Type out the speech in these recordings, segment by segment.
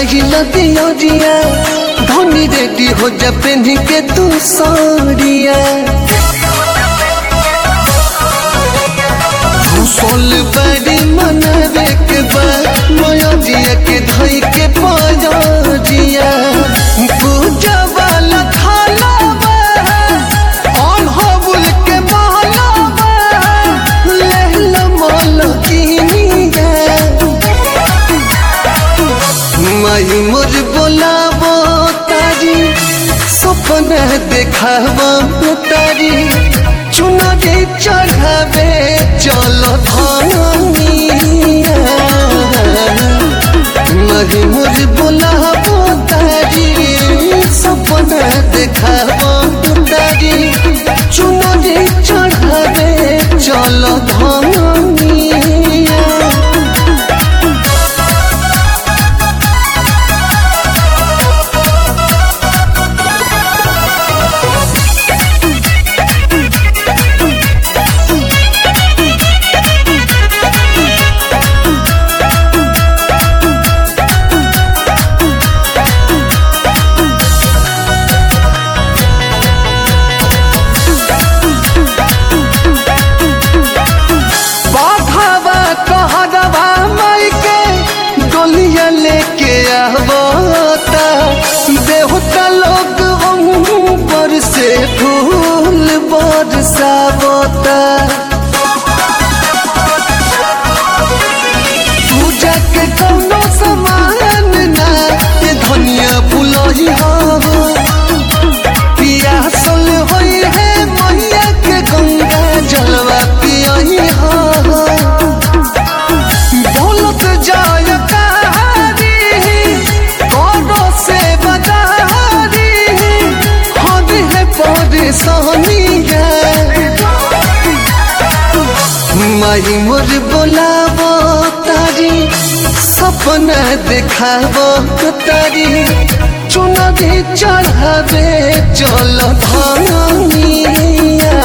जराइल दियरिया धनी रेडी हो जा पेन के तू साड़िया सोल बड़ी मनवे के बा माया जिया के धई के पाया जिया पूजा वाला थाला बा और हबुल के माला बा लेहला माला कीनिया माई मोर बोलाबो तारी सपना देखाबो तारी चुनरी चढ़ावे चलो धनिया माई मोर बोलाबो तारी सपना देखाबो तारी चुनरी चढ़ावे चलो धनिया बाघावा कहरवा माई के डोलिया लेके आवता देवता लोग ऊपर से फूल बरसावता पूजा के कौनो सामान ना ये धनिया बुलही हो पियासल होई है मैया के गंगा जलवा पियही हो बोलत जाय कहारी कोनो से बदारी हद है परेशानी माई मोर बोलाबो तारी सपना देखाबो तारी चुनरी चढ़ावे चल धनिया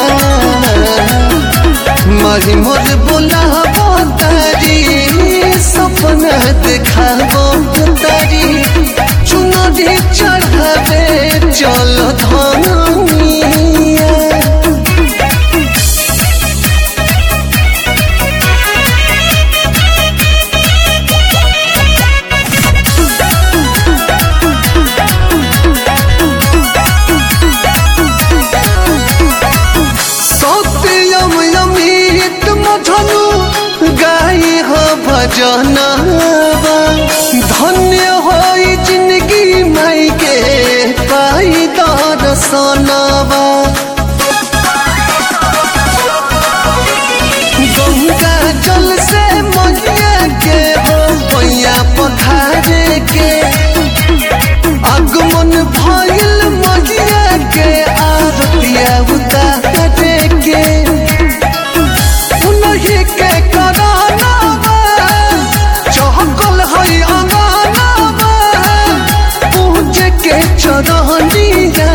माही मोर बोलाबो तारी सपना देखाबो तारी चुनरी चढ़ावे चल धनिया सत्यम अमित मधनु गाई हो भजनवा धन्य होई जिंदगी माई के पाई दर्शनवा गंगा जल से मैया के हो पैया पखारे के आगमन भइल मैया के आरतिया उतारे के उन्हीं के करानावा चहकल हई अंगनावा पूजे के चरहनिया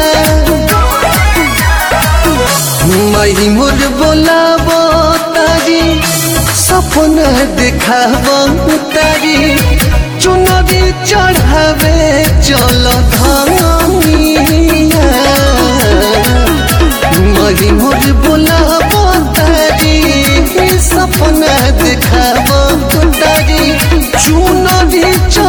माई मोर बोलाबो तारी सपना देखाबो तारी चुनरी चढ़ावे चल धनिया माई मोर बोलाबो तारी सपना देखाबो तारी चुनरी चढ़ावे